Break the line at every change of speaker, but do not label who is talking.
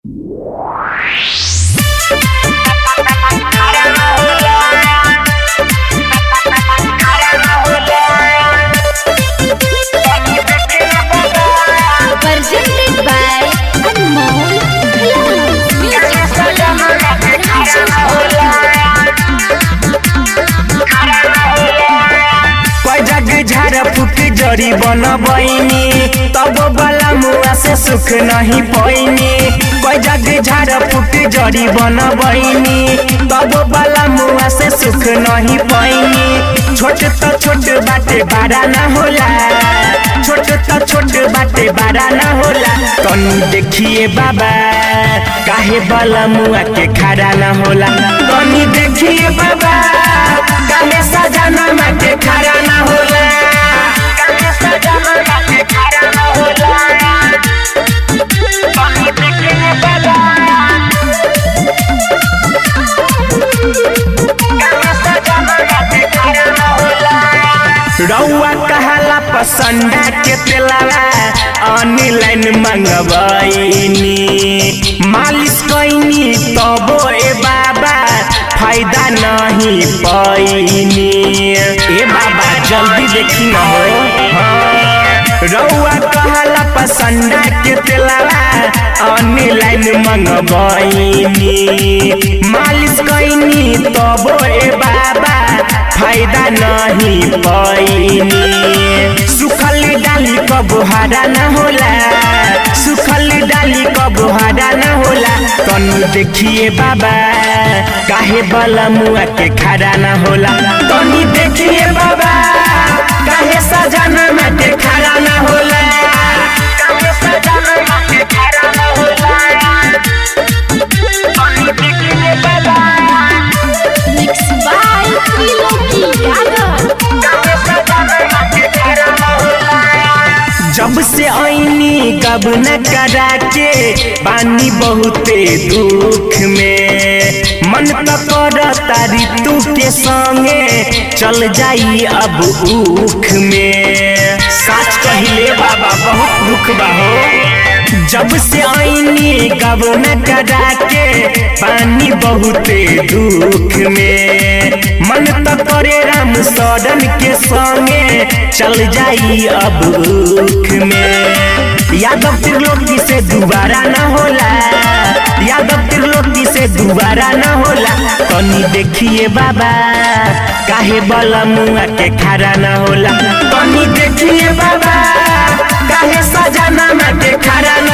Presented by Anmol
जग झाड़ फूक जड़ी बन बनी तब बला मुआ से सुख नहीं पैनी कोई जग झाड़ फूक जड़ी बन बनी तब बला मुआ से सुख नहीं पैनी छोट तो छोट बाटे बड़ा ना होला छोट तो छोट बाटे बड़ा ना होला तनी देखिए बाबा काहे बला मुआ के खड़ा ना होला तनी देखिए बाबा काहे सजाना मा के खड़ा ना होला काहे सजाना मा के खड़ा ना होला तनी देखिए बाबा काहे सजाना मा के खड़ा ना होला रउआ कहला पसंदा के तेलावा ऑनलाइन मंगवाइनी मालिश कइनी तबो ए बाबा फायदा नहीं पैनी ए बाबा जल्दी देखी न हो हाँ। रउआ कहला पसंदा के तेलावा ऑनलाइन मंगवाइनी मालिश कइनी तबो ए बाबा फायदा नहीं पैनी सुखल डाली कब हरा न होला सुखल डाली कब हरा न होला तनु देखिए बाबा काहे बला मुआ के खड़ा न होला तनी देखिए बाबा काहे सजाना में के खड़ा न होला काहे सजाना में के खड़ा न होला तनी देखिए बाबा
Mixed by Trilogy Gaga.
जब से आईनी गब न करा के पानी बहुते दुख में मन तो कर तारी तू के संगे चल जाई अब उख में सच कहिले बाबा बहुत दुख बा हो जब से आईनी गब न करा के पानी बहुते दुख में मन तो करे राम सदन के संगे चल जाई अब दुख में यादव त्रिलोकी से दोबारा न होला यादव त्रिलोकी से दोबारा न होला तनी देखिए बाबा काहे बला मुआ के खड़ा न होला तनी देखिए बाबा काहे सजाना में के खड़ा न